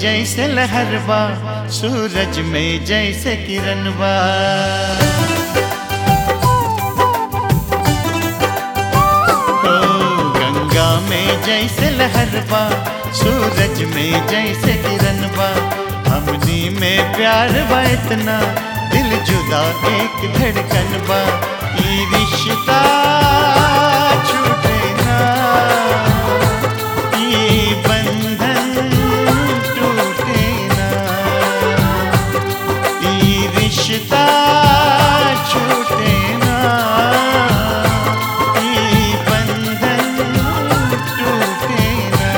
जैसे लहरबा सूरज में जैसे किरणबा ओ गंगा में जैसे लहरबा सूरज में जैसे किरणबा हमनी में प्यार बा इतना दिल जुदा एक धड़कन बा ई रिश्ता छूटे ना ई बंधन टूटे ना ई रिश्ता छूटे ना ई बंधन टूटे ना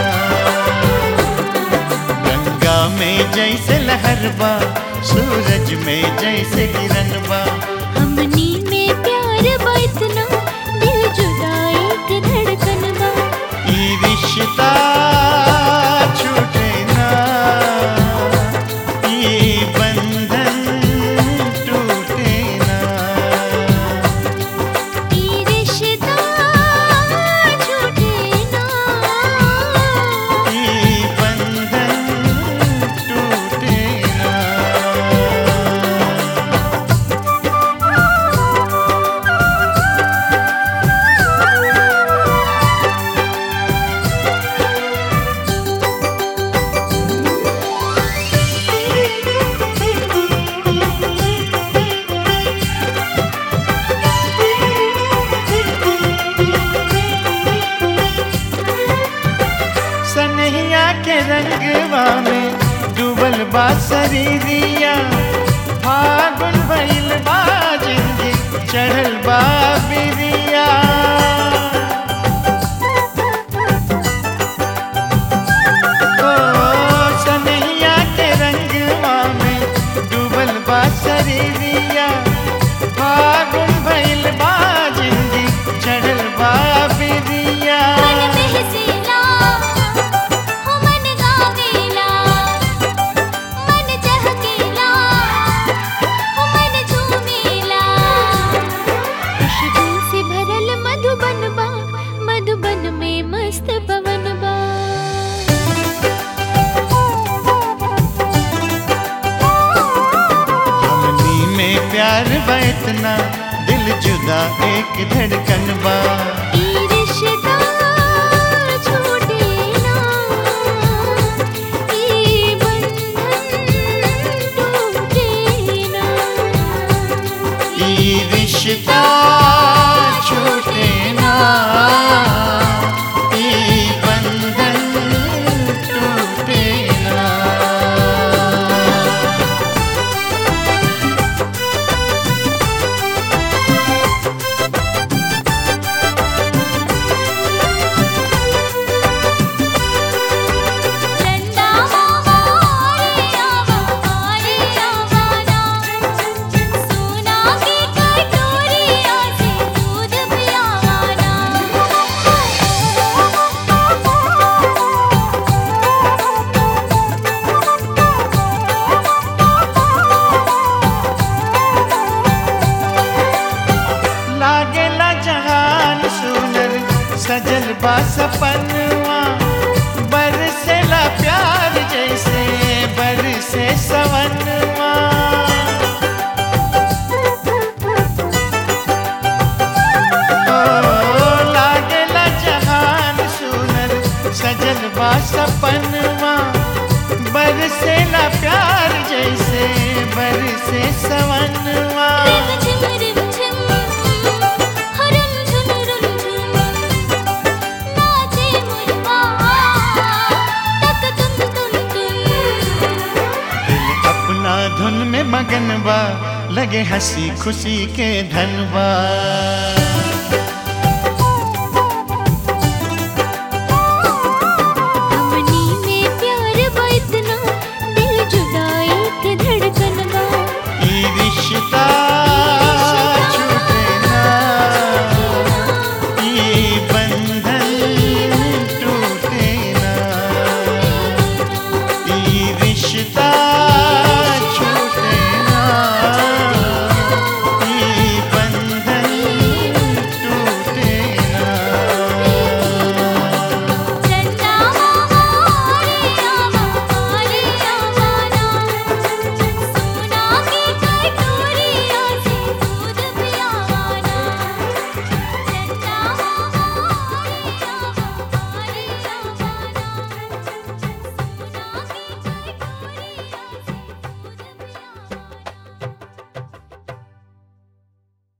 गंगा में जैसे लहरबा सूरज में जैसे किरणबा हमनी में प्यार बा इतना दिल जुदा एक धड़कन बा ई रिश्ता छूटे ना ई बंधन टूटे ना ई रिश्ता छूटे ना ई बंधन टूटे ना सनहिया के रंगवा में डूबल बा शरीरिया फागुन भइल बा जिंदगी चढ़ल बा बिरिया ओ सनहिया के रंगवा में डूबल बा शरीरिया फागुन भइल बा जिंदगी चढ़ल बा बिरिया मन बहसेला हो मन गावेला मन चहकेला हो मन झूमेला खुशबू से भरल मधुबन बा मधुबन में मस्त पवन बा हमनी में प्यार बा इतना दिल जुदा एक धड़कन बा ई रिश्ता छूटे ना ई बंधन टूटे ना ई रिश्ता छूटे ना ई बंधन टूटे ना चंदा मामा रे आवा रे आवाना सोना की कटोरिया से दूध पियावाना लागेला जहान सुनर सजल बा सपनवा बरसेला प्यार जैसे बरसे सवनवा ओ लागेला जहान सुनर सजल बा सपनवा बरसेला प्यार जैसे बरसे सवनवा रिम झिम रिम झिम हरम झुम रुम झुम नाचे मुरवा तक तुम तुम तुम दिल अपना धुन में मगन बा लगे हंसी खुशी के धनबा